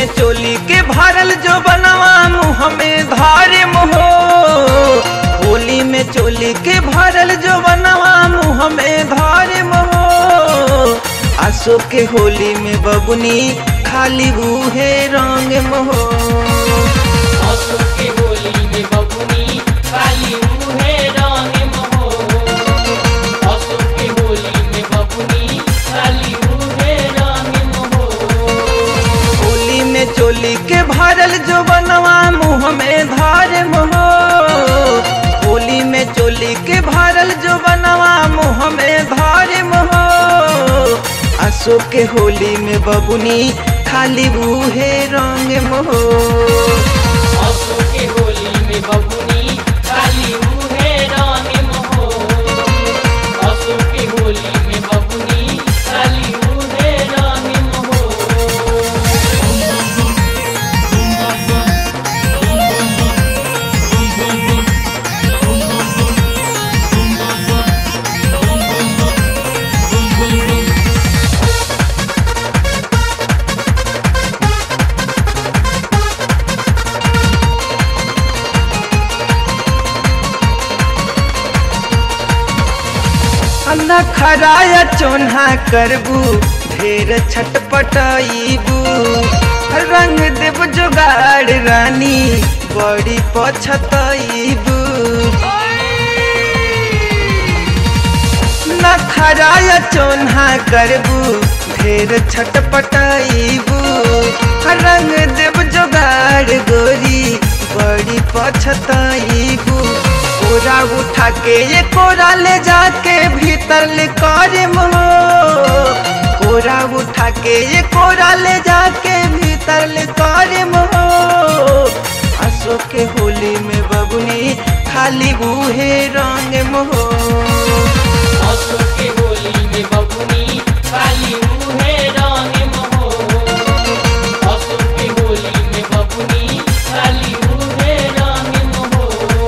में चोली के भरल जो बनवा मुँह में धारे मोहो होली में चोली के भरल जो बनवा मुँह में धारे मोहो आसो के होली में बबुनी खाली बूहे रंग मोहो असो के होली में बबुनी काली मुहे रंग मोहो असो के होली में बबुनी काली मुहे रंग मोहो होली में चोली के भरल जो बनवा मुँह में धारे मोहो होली में चोली के भरल जो बनवा मुँह में धारे मोहो आसो के होली में बबुनी खाली बूहे रंग मोहो असो के होली में बबुनी काली मुहे रंग मोहो असो के होली में बबुनी काली मुहे रंग मोहो अन्ना खराया चोन्हा करबू ढेर छटपटाईबू रंग देव जोगाड़ रानी बड़ी पछताईबू न खराया चोन्हा करबू ढेर छटपटाईबू रंग देव जोगाड़ गोरी बड़ी पछताईबू कोरा उठा के ये कोरा ले जाके भीतर ले करे मोह कोरा उठा के ये कोरा ले जाके भीतर ले करे मोह असो के होली में बबुनी खाली बूहे रंग मोह असो के होली में बबुनी काली मुहे रंग मोहो असो के होली में बबुनी काली मुहे रंग मोहो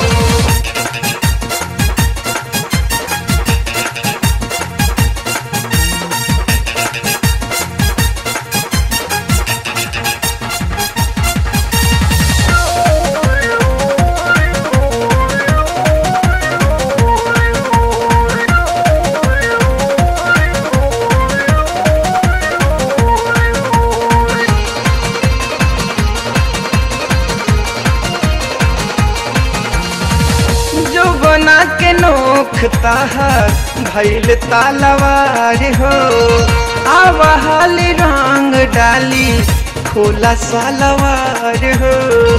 जो बना के नोखता है भैल तालवार हो आवाहल रंग डाली खोला सालवार हो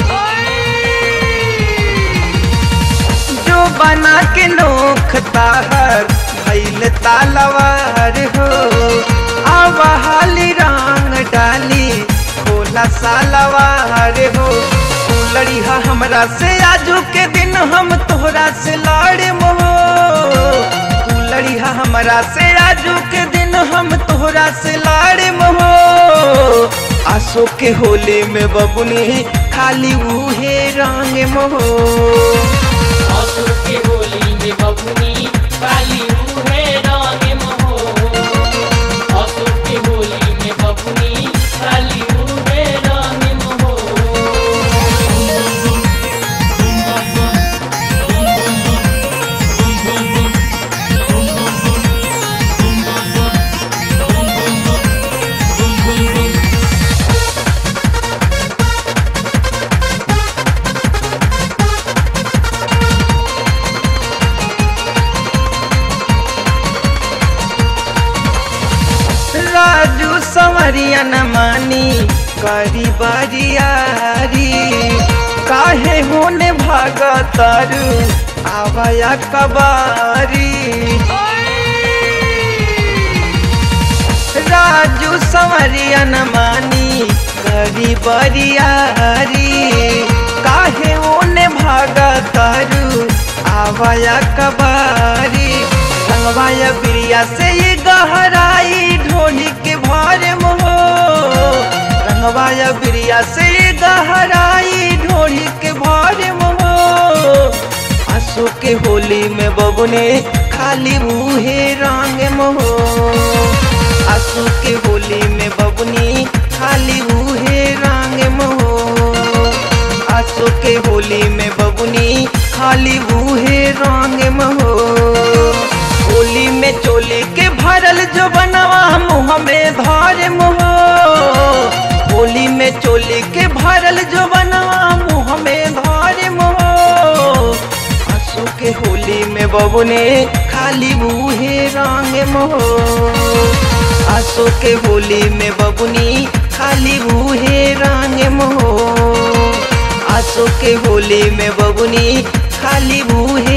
जो बना के नोखता है भैल तालवार हो आवाहल रंग डाली खोला सालवार हो तू लड़ीहा हमरा से आजू के दिन हम तोहरा से लड़े मोह तू लड़ीहा हमरा से आजू के दिन हम तोहरा से लड़े मोह आसो के होली में बबुनी खाली उहे रंग मोह असो के होली में बबुनी काली मुहे रंग मोहो असो के होली में बबुनी काली मुहे रंग मोहो राजू संवरिया न मानी करी बारियारी काहे होने भागा तारू आवाया कबारी राजू संवरिया न मानी करी बारियारी काहे होने भागा तारू आवाया कबारी रंगवाया बिरिया से ये गहराई ढोली के भारे मोहो रंगवाया बिरिया से ये गहराई ढोली के भारे मोहो आंसू के होली में बबुने खाली मुहे रंग मोहो आंसू के होली में बबुनी खाली मुहे खाली बूहे रंग महो होली में चोली के भरल जो बनवा मुँह में धार मोहो होली में चोली के भरल जो बनवा मुँह में धार मोहो आंसू के होली में बबुने खाली बूहे रंग मोहो आंसू के होली में बबुनी खाली बूहे रंग मोहो आंसू के होली में बबुनी खाली बूहे